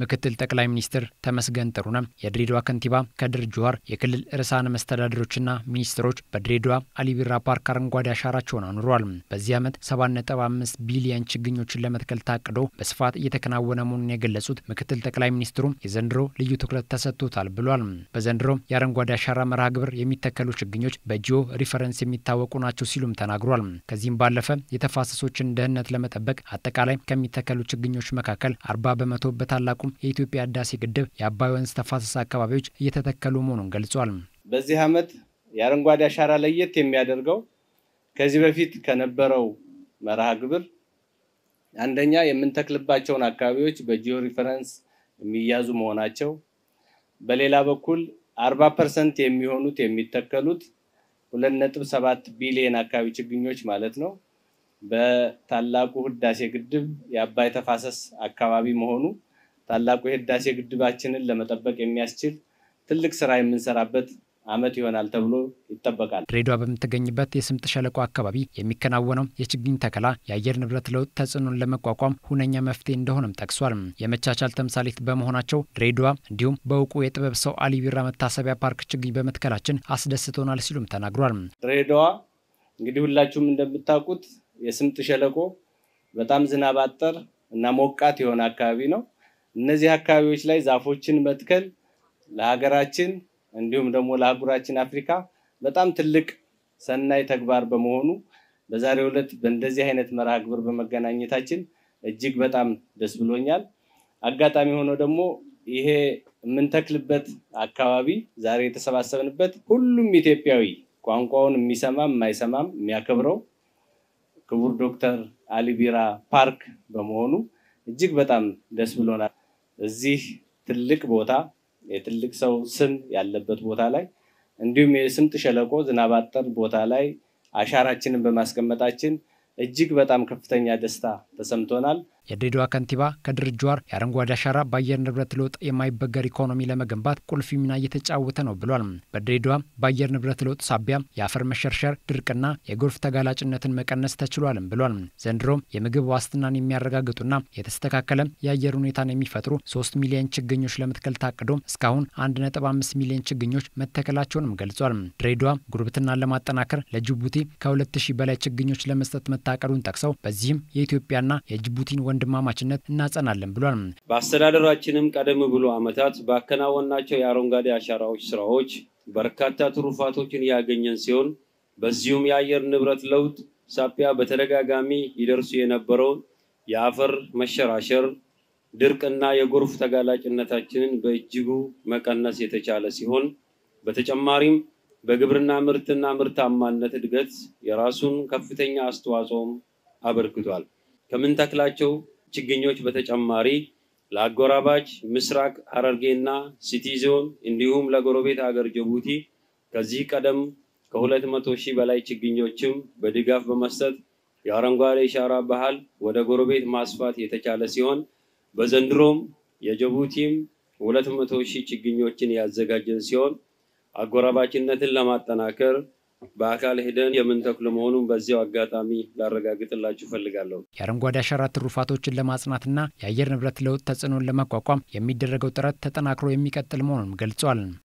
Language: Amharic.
ምክትል ጠቅላይ ሚኒስትር ተመስገን ጥሩነህ፣ የድሬዳዋ ከንቲባ ከድር ጁሃር፣ የክልል ርዕሳነ መስተዳድሮችና ሚኒስትሮች በድሬዳዋ አሊቢራ ፓርክ አረንጓዴ አሻራቸውን አኑረዋል። በዚህ ዓመት 7.5 ቢሊየን ችግኞችን ለመትከል ታቅዶ በስፋት እየተከናወነ መሆኑን የገለጹት ምክትል ጠቅላይ ሚኒስትሩ የዘንድሮ ልዩ ትኩረት ተሰጥቶታል ብሏል። በዘንድሮ የአረንጓዴ አሻራ መርሃ ግብር የሚተከሉ ችግኞች በጂኦ ሪፈረንስ የሚታወቁ ናቸው ሲሉም ተናግሯል። ከዚህም ባለፈ የተፋሰሶችን ደህንነት ለመጠበቅ አጠቃላይ ከሚተከሉ ችግኞች መካከል 40 በመቶ በታላቁ የኢትዮጵያ ህዳሴ ግድብ የአባይ ወንዝ ተፋሰስ አካባቢዎች እየተተከሉ መሆኑን ገልጿል። በዚህ ዓመት የአረንጓዴ አሻራ ለየት የሚያደርገው ከዚህ በፊት ከነበረው መርሃ ግብር አንደኛ የምንተክልባቸውን አካባቢዎች በጂኦ ሪፈረንስ የሚያዙ መሆናቸው፣ በሌላ በኩል አርባ ፐርሰንት የሚሆኑት የሚተከሉት ሁለት ነጥብ ሰባት ቢሊየን አካባቢ ችግኞች ማለት ነው በታላቁ ህዳሴ ግድብ የአባይ ተፋሰስ አካባቢ መሆኑ ታላቁ የህዳሴ ግድባችንን ለመጠበቅ የሚያስችል ትልቅ ስራ የምንሰራበት ዓመት ይሆናል ተብሎ ይጠበቃል። ድሬዳዋ በምትገኝበት የስምጥ ሸለቆ አካባቢ የሚከናወነው የችግኝ ተከላ የአየር ንብረት ለውጥ ተጽዕኖን ለመቋቋም ሁነኛ መፍትሄ እንደሆነም ጠቅሷል። የመቻቻል ተምሳሌት በመሆናቸው ድሬዳዋ እንዲሁም በእውቁ የጥበብ ሰው አሊ ቢራ መታሰቢያ ፓርክ ችግኝ በመትከላችን አስደስቶናል ሲሉም ተናግሯል። ድሬዳዋ እንግዲህ ሁላችሁም እንደምታውቁት የስምጥ ሸለቆ በጣም ዝናብ አጠር እና ሞቃት የሆነ አካባቢ ነው። እነዚህ አካባቢዎች ላይ ዛፎችን መትከል ለሀገራችን እንዲሁም ደግሞ ለአህጉራችን አፍሪካ በጣም ትልቅ ሰናይ ተግባር በመሆኑ በዛሬው ዕለት በእንደዚህ አይነት መርሃ ግብር በመገናኘታችን እጅግ በጣም ደስ ብሎኛል። አጋጣሚ ሆኖ ደግሞ ይሄ የምንተክልበት አካባቢ ዛሬ የተሰባሰብንበት ሁሉም ኢትዮጵያዊ ቋንቋውን የሚሰማም የማይሰማም የሚያከብረው ክቡር ዶክተር አሊ ቢራ ፓርክ በመሆኑ እጅግ በጣም ደስ ብሎናል። እዚህ ትልቅ ቦታ የትልቅ ሰው ስም ያለበት ቦታ ላይ እንዲሁም የስምጥ ሸለቆ ዝናብ አጠር ቦታ ላይ አሻራችንን በማስቀመጣችን እጅግ በጣም ከፍተኛ ደስታ ተሰምቶናል። የድሬዳዋ ከንቲባ ከድር ጁሃር የአረንጓዴ አሻራ በአየር ንብረት ለውጥ የማይበገር ኢኮኖሚ ለመገንባት ቁልፍ ሚና እየተጫወተ ነው ብሏል። በድሬዳዋ በአየር ንብረት ለውጥ ሳቢያ የአፈር መሸርሸር፣ ድርቅና የጎርፍ ተጋላጭነትን መቀነስ ተችሏልም ብሏል። ዘንድሮም የምግብ ዋስትናን የሚያረጋግጡና የተስተካከለ የአየር ሁኔታን የሚፈጥሩ ሶስት ሚሊዮን ችግኞች ለመትከል ታቅዶ እስካሁን አንድ ነጥብ አምስት ሚሊዮን ችግኞች መተከላቸውንም ገልጿል። ድሬዳዋ ጉርብትናን ለማጠናከር ለጅቡቲ ከሁለት ሺህ በላይ ችግኞች ለመስጠት መታቀዱን ጠቅሰው በዚህም የኢትዮጵያና የጅቡቲን ወንድማማችነት እናጸናለን ብሏል። በአስተዳደራችንም ቀደም ብሎ ዓመታት ባከናወናቸው የአረንጓዴ አሻራዎች ስራዎች በርካታ ትሩፋቶችን ያገኘን ሲሆን በዚሁም የአየር ንብረት ለውጥ ሳቢያ በተደጋጋሚ ይደርሱ የነበረውን የአፈር መሸራሸር፣ ድርቅና የጎርፍ ተጋላጭነታችንን በእጅጉ መቀነስ የተቻለ ሲሆን በተጨማሪም በግብርና ምርትና ምርታማነት እድገት የራሱን ከፍተኛ አስተዋጽኦም አበርክቷል። ከምንተክላቸው ችግኞች በተጨማሪ ለአጎራባች ምስራቅ ሐረርጌና ሲቲ ዞን እንዲሁም ለጎረቤት ሀገር ጅቡቲ ከዚህ ቀደም ከሁለት መቶ ሺህ በላይ ችግኞችም በድጋፍ በመስጠት የአረንጓዴ አሻራ ባህል ወደ ጎረቤት ማስፋት የተቻለ ሲሆን በዘንድሮም የጅቡቲም ሁለት መቶ ሺህ ችግኞችን ያዘጋጀን ሲሆን አጎራባችነትን ለማጠናከር በአካል ሄደን የምንተክል መሆኑን በዚያው አጋጣሚ ላረጋግጥላችሁ እፈልጋለሁ። የአረንጓዴ አሻራ ትሩፋቶችን ለማጽናትና የአየር ንብረት ለውጥ ተጽዕኖን ለመቋቋም የሚደረገው ጥረት ተጠናክሮ የሚቀጥል መሆኑን ገልጿል።